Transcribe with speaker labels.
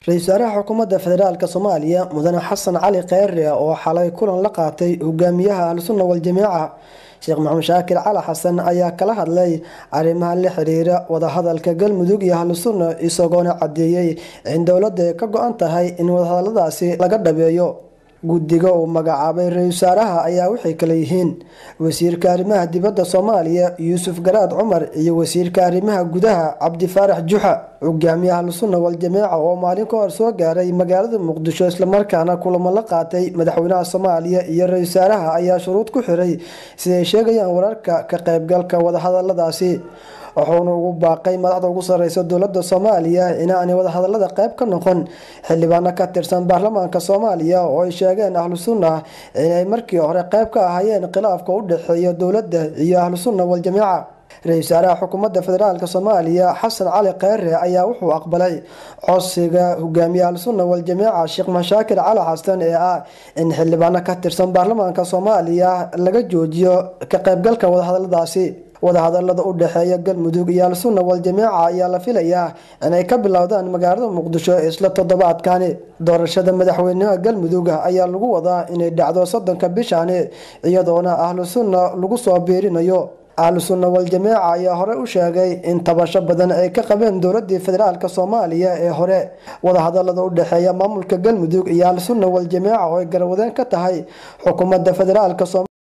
Speaker 1: ra-iisul wasaaraha xukuumadda federaalk soomaaliya mudane xasan cali kheyre oo xalay kulan la qaatay hogaamiyaha ahlusunna waljamiica sheekh maxamed shaakir cali xasan ayaa kala hadlay arrimaha la xiriira wadahadalka galmudug iyo ahlusunna isagoona cadeeyey in dowladda ka go-an tahay in wadahadaladaasi laga dhabeeyo guddiga uu magacaabay ra-isul wasaaraha ayaa waxay kale yihiin wasiirka arrimaha dibadda soomaaliya yuusuf garaad cumar iyo wasiirka arrimaha gudaha cabdifaarax juxa hogaamiyaha ahlusunna waljamiica oo maalin ka hor soo gaaray magaalada muqdisho islamarkaana kulamo la qaatay madaxweynaha soomaaliya iyo ra-isul wasaaraha ayaa shuruud ku xiray siday sheegayaan wararka ka qaybgalka wadahadaladaasi wuxuuna ugu baaqay madaxda ugu sareysa dowlada soomaaliya inaanay wadahadalada qeyb ka noqon xildhibaano ka tirsan baarlamaanka soomaaliya oo ay sheegeen ahlu sunna inay markii hore qeyb ka ahaayeen khilaafka u dhexeeya dowladda iyo ahlu sunna waljamiica ra-isul wasaaraha xukuumadda federaalk soomaaliya xasan cali kheyre ayaa wuxuu aqbalay codsiga hogaamiye ahlusunna waljamiica sheekh mashaakir cali xasan ee ah in xildhibaano ka tirsan baarlamaanka soomaaliya laga joojiyo ka qeybgalka wadahadaladaasi wadahadalada u dhexeeya galmudug iyo al-sunna waljamiica ayaa la filayaa inay ka bilowdaan magaalada muqdisho isla toddobaadkani doorashada madaxweynaha galmudug ayaa lagu wadaa inay dhacdo soddonka bishani iyadoona ahlu sunna lagu soo biirinayo ahlu sunna waljamiica ayaa hore u sheegay in tabasho badan ay ka qabeen dowladii federaalk soomaaliya ee hore wadahadalada u dhexeeya maamulka galmudug iyo ahlu sunna waljamiica oo ay garwadeen ka tahay xukuumadda federaalk